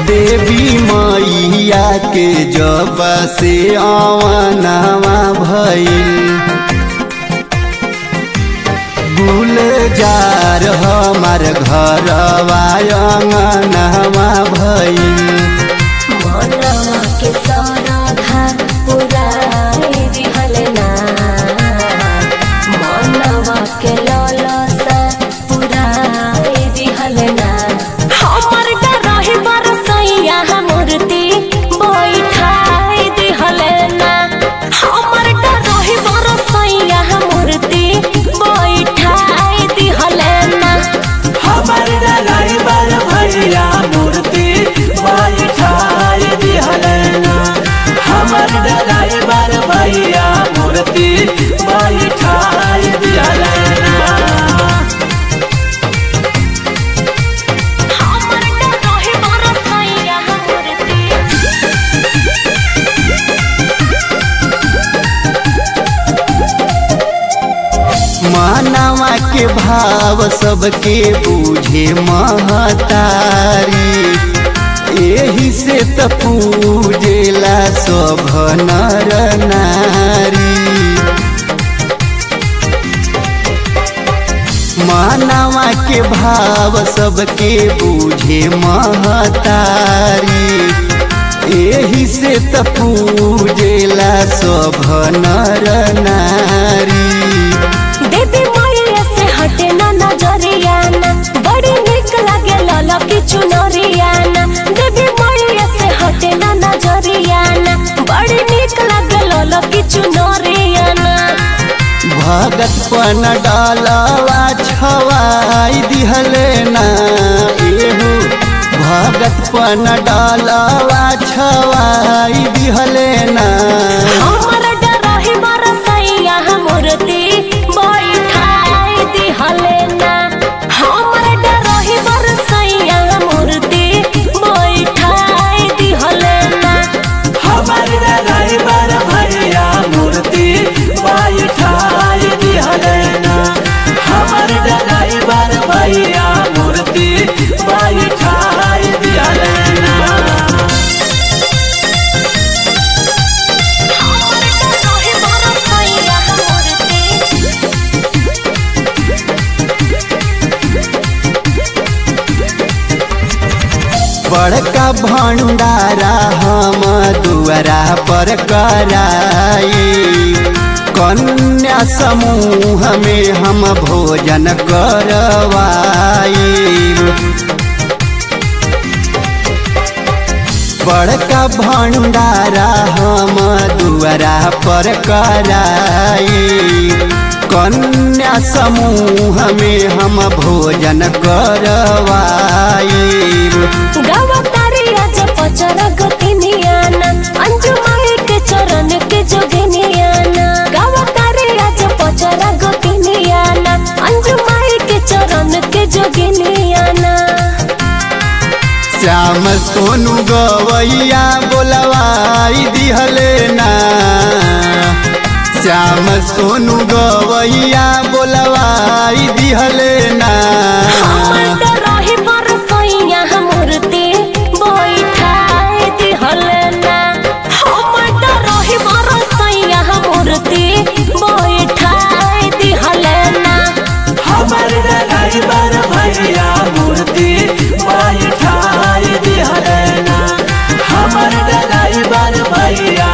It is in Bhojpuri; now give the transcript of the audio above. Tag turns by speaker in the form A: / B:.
A: देवी मैया के जब से अवनवा भइल गुलजार हमार घरवा अंगनवा भइल
B: मनवा के सरधा पुराई दिहल ना मनवा के ललसा पुराई दिहल ना हमर डरहि बरसैया मूर्ति बैठाई दिहल ना हमर डरहि बरसैया मूर्ति बैठाई दिहल ना
C: हमर ड्राइवर भैया मूर्ति बैठाई दिहलना हमर ड्राइवर भैया मूर्ति बैठाई दिहलना
B: हमर डरहि बरसैया मूर्ति
A: मानवा के भाव सबके बूझे महतारी एही से त पूजेला सब नर नारी मानवा के भाव सबके बूझे महतारी एही से त पूजेला सब नर नारी
B: देवी मैया से हटे ना नजरिया ना बड़ी निक लागे लाला की चुनरिया ना देवी मैया से हटे ना नजरिया ना बड़ी निक लागे लाला की चुनरिया ना
A: भगत पन डालवा छवाई दिहले ना एहू भगत पन डालवा छवाई दिहले ना
B: हमर डरहि बरसैया मूर्ति बैठाई दिहले ना हमर डरहि बरसैया मूर्ति बैठाई दिहले ना
C: हमर ड्राइवर भैया मूर्ति बैठाई दिहलना हमर ड्राइवर भैया मूर्ति बैठाई दिहलना
B: रहे बरसैया मूर्ति
A: बड़का भंडारा हम दुआरा पर कराई कन्या समूह में हम भोजन करवाई बड़का भंडारा हम दुआरा पर कराई कन्या समूह में हम भोजन करवाई
B: गावतारी आज पचर गतिनियाना अंजु माई के चरण के जोगिनियाना गावतारी आज पचर गतिनियाना अंजु माई के चरण के जोगिनियाना
A: श्याम सोनू गवैया बोलवाई दिहले ना श्याम सोनू गवैया बोलवाई दिहले ना
B: हमर डरहि बरसैया मूर्ति बैठाई दिहले ना हमर डरहि बरसैया मूर्ति बैठाई दिहले ना
C: हमर ड्राइवर भैया मूर्ति बैठाई दिहलना हमर ड्राइवर भैया